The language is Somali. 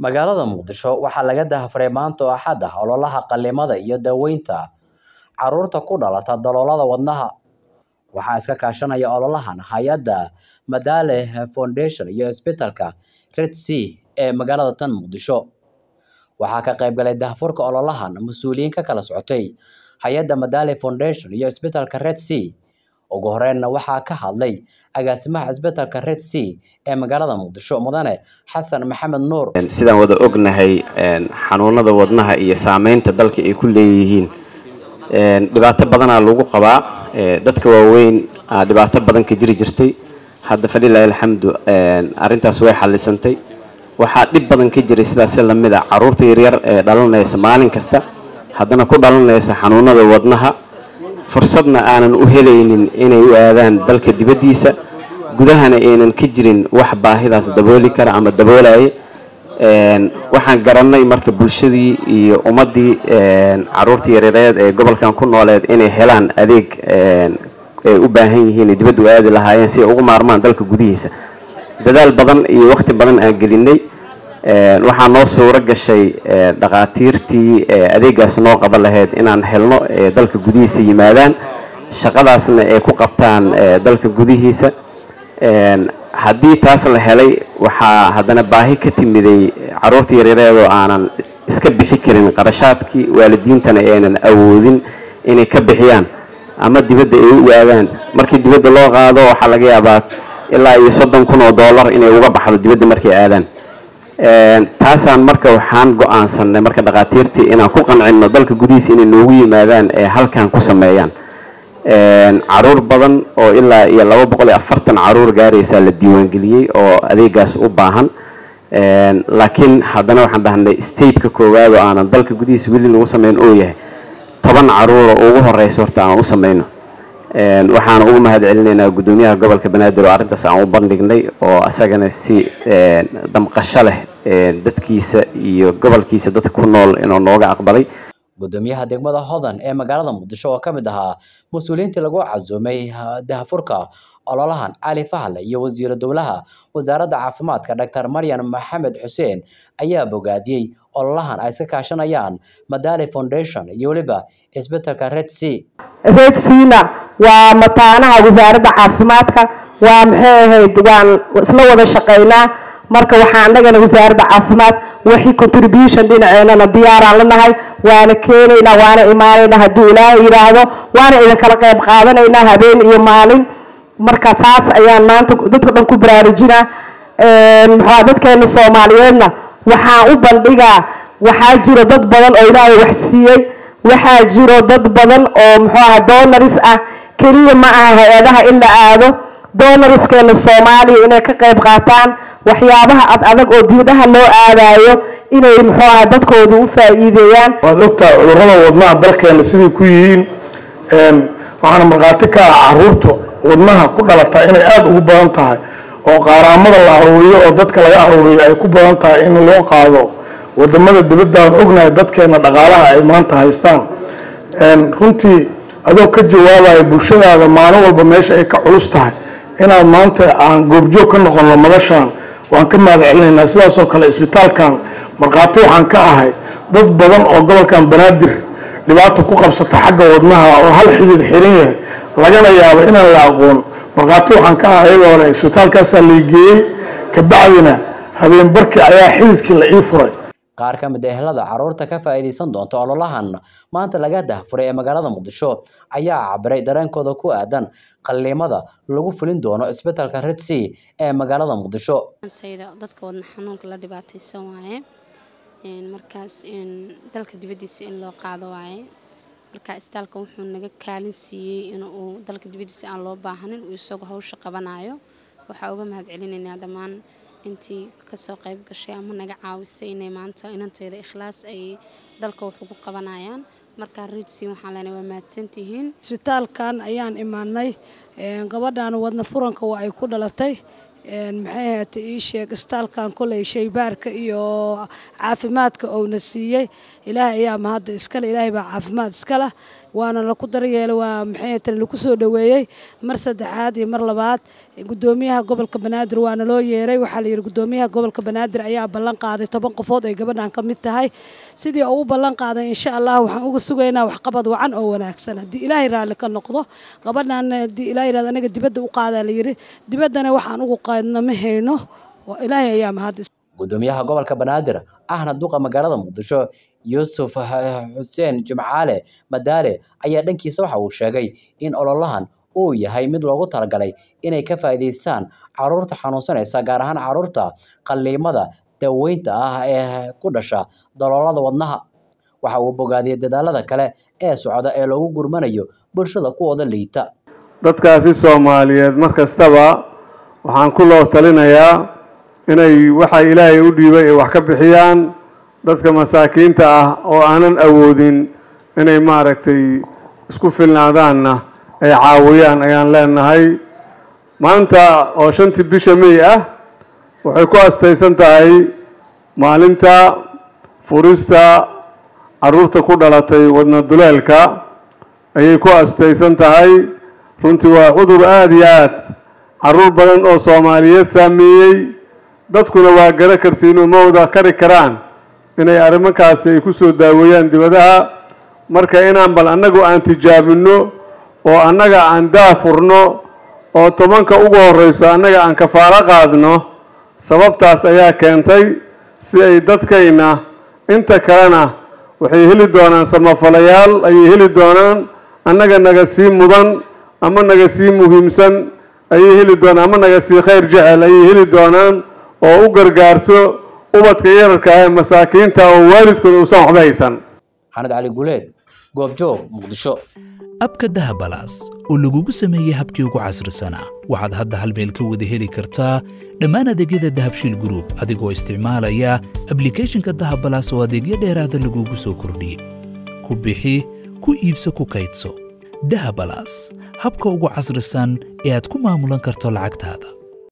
Magaalada Muqdisho waxaa laga daahfuray maanta oo Axad ah ololaha qalliimada iyo daaweynta carruurta ku dhalata daloolada wadnaha. Waxaa iska kaashanaya ololahan hay'adda Madale Foundation iyo isbitaalka Red Sea ee magaalada tan Muqdisho. Waxaa ka qayb galay daahfurka ololahan mas'uuliyiin ka kala socotay hay'adda Madale Foundation iyo isbitaalka Red Sea. Ugu horreynna waxaa ka hadlay agaasimaha isbitaalka Red Sea ee magaalada Muqdisho mudane Xasan Maxamed Nuur. sidaan wada ognahay xanuunada wadnaha iyo saameynta dalka ay ku leeyihiin dhibaato badanaa lagu qabaa dadka waaweyn aa dhibaato badan ka jiri jirtay hadda falilaahi alxamdu arrintaas way xallisantay waxaa dhib badan ka jiray sidaas lamid a carruurta yaryar ee dhalanaysa maalin kasta haddana ku dhalanaysa xanuunada wadnaha fursadna aanan u helaynin inay u aadaan dalka dibaddiisa gudahana aynan ka jirin wax baahidaas dabooli kara ama daboolaya waxaan garannay marka bulshadii iyo ummaddii carruurta yareereed ee gobolkan ku nooleed inay helaan adeeg ay u baahan yihiin ay dibadda u aadi lahaayeen si ay ugu maarmaan dalka gudihiisa dadaal badan iyo waqti badan aan gelinay waxaa noo suuro gashay dhakhaatiirtii adeegaas noo qaban lahayd inaan helno dalka gudihiisa yimaadaan shaqadaasna ay ku qabtaan dalka gudihiisa haddii taas la helay waxaa haddana baahi ka timiday carruurta yareereedoo aanan iska bixi karin qarashaadkii waalidiintana aynan awoodin inay ka bixiyaan ama dibadda ay u aadaan markii dibadda loo qaado waxaa laga yaabaa ilaa iyo soddon kun oo dollar inay uga baxdo dibadda markay aadaan taasaan marka waxaan go-aansanay marka dhakhaatiirtii inaan ku qancino dalka gudihiisa inay noogu yimaadaan ee halkan ku sameeyaan caruur badan oo ilaa iyo laba boqol iyo afartan caruur gaaraysaa la diiwaangeliyey oo adeegaas u baahan laakiin haddana waxaan dhahnay stateka koowaad oo aanan dalka gudihiisa weli lagu sameyn oo yahay toban caruura ugu horeysa horta aan u sameyno waxaan ugu mahad celinaynaa guddoomiyaha gobolka banaadir oo arrintaas aan u bandhignay oo isagana si damqasho leh dadkiisa iyo gobolkiisa dadka ku nool inuu nooga aqbalay gudoomiyaha degmada hodan ee magaalada muqdisho oo ka mid ahaa mas-uuliyiintii lagu casuumay daahfurka ololahan cali fahle iyo wasiiro dowlaha wasaaradda caafimaadka dr maryan maxamed xuseen ayaa bogaadiyey ololahan ay iska kaashanayaan madale foundation iyo weliba isbitaalka red sea red seana waa mataanaha wasaaradda caafimaadka waa maxay ahayd waan isla wada shaqaynaa marka waxaa annagana wasaaradda caafimaad wixii contribution dhinaceenana diyaaraan lanahay waana keenaynaa waana imaanaynaa hadduu ilaahay yidhaahdo waana idinkala qayb qaadanaynaa habeen iyo maalin marka taas ayaan maanta dadka dhan ku baraarujinaa maxaa dadkeena soomaaliyeedna waxaan u bandhigaa waxaa jiro dad badan oo ilaahay wax siiyey waxaa jiro dad badan oo muxuu aha donaris ah keliya ma aha hay-adaha in la aado donariskeena soomaaliya inay ka qayb qaataan waxyaabaha ad adag oo dibadaha loo aadayo inay muxuu aha dadkooda u faa'iideeyaan waad ogtahay cudurrada wadnaha dalkeena siday ku yihiin waxaana markhaati ka ah caruurta wadnaha ku dhalata inay aada ugu badan tahay oo qaaraamada la aruuriyo oo dadka laga aruuriyo ay ku badan tahay in loo qaado wadamada dibadda aan ognahay dadkeena dhaqaalaha ay maanta haystaan runtii adoo ka jawaabaya bulshadaada maalin walba meesha ay ka culus tahay inaad maanta aan goobjoog ka noqono madashaan waan ka mahad celinaynaa sidaasoo kale isbitaalkan markhaati waxaan ka ahay dad badan oo gobolkan banaadir dhibaata ku qabsata xagga wadnaha oo hal xidid xiran yahay lagana yaabo inaan la aqoon markhaati waxaan ka ahay iyagoo hore isbitaalkaasaa laygeeyey kabacdina habeen barkii ayaa xididkii la ii furay qaar ka mid ah ehelada carruurta ka faa'iidaysan doonta ololahan maanta laga daahfuray ee magaalada muqdisho ayaa cabiray dareenkooda ku aadan qalliimada lagu fulin doono isbitaalka red sea ee magaalada muqdisho antayda dadka wadna xanuunka la dhibaataysan waaye markaas dalka dibaddiisa in loo qaado waaye marka isbitaalka wuxuu naga kaalin siiyey inuu dalka dibaddiisa aan loo baahanin uu isagoo hawsha qabanayo waxaa uga mahad celinaynaa dhammaan intii kasoo qayb gashay ama naga caawisay inay maanta inantayda ikhlaas ay dalka wax ugu qabanayaan markaa riidsi waxaan leenahay waa mahadsantihiin isbitaalkan ayaan imaanay gabadhan wadna furanka waa ay ku dhalatay maxay ahayta ii sheeg istaalkan koley shaybaarka iyo caafimaadka ouna siiyey ilaahay ayaa mahadda iskale ilaahay baa caafimaad iskala waana laku daryeelay waa maxay ahayta laku soo dhoweeyey mar saddexaad iyo mar labaad gudoomiyaha gobolka banaadir waana loo yeeray waxaa la yidhi gudoomiyaha gobolka banaadir ayaa ballan qaaday toban qofood ay gabadhan ka mid tahay sidii uu u ballan qaaday insha allah waxaan uga sugaynaa waxqabad wacan oo wanaagsan haddii ilaahay raalli ka noqdo gabadhan haddii ilaahay yidhahdo anaga dibadda u qaadaa la yidhi dibaddana waxaan ugu qaadna ma hayno ilaahay ayaa mahad gudoomiyaha gobolka banaadir ahna duqa magaalada muqdisho yuusuf xuseen jimcaale madaale ayaa dhankiisa waxa uu sheegay in ololahan uu yahay mid loogu talagalay inay ka faa'iidaystaan caruurta xanuunsanaysa gaar ahaan caruurta qalliimada daweynta ah ee ku dhasha daloolada wadnaha waxa uu bogaadiyey dadaalada kale ee socda ee loogu gurmanayo bulshada kuwooda liita dadkaasi soomaaliyeed mar kastaba waxaan ku loo talinayaa inay waxa ilaahay u dhiibay ay wax ka bixiyaan dadka masaakiinta ah oo aanan awoodin inay maaragtay isku filnaadaanna ay caawiyaan ayaan leenahay maanta oo shantii bisha may ah waxay ku astaysan tahay maalinta furista carruurta ku dhalatay wadna duleelka ayay ku astaysan tahay runtii waa cudur aada iyo aad carruur badan oo soomaaliyeed saameeyey dadkuna waa gara kartiinoo ma wada kari karaan inay arrimankaasi ay ku soo daaweeyaan dibadaha marka inaan bal annagu aan tijaabinno oo annaga aan daafurno oo tobanka ugu horreyso annaga aan kafaalo qaadno sababtaas ayaa keentay si ay dadkayna inta kalena waxay heli doonaan samafalayaal ayay heli doonaan annaga naga sii mudan ama naga sii muhiimsan ayay heli doonaan ama naga sii khayr jecel ayay heli doonaan oo u gargaarto ubadka yararka ee masaakiinta oo waalidkooda uusan waxba haysan xanad cali guleed goobjoog muqdisho abka dahabalaas oo lagugu sameeyey habkii ugu casrisanaa waxaad hadda hal meel ka wada heli kartaa dhammaan adeegyada dahabshiil gruub adigoo isticmaalaya ablikhethonka dahabalaas oo adeegyo dheeraada lagugu soo kordhiyey ku bixi ku iibso ku kaydso dahabalaas habka ugu casrisan ee aad ku maamulan karto lacagtaada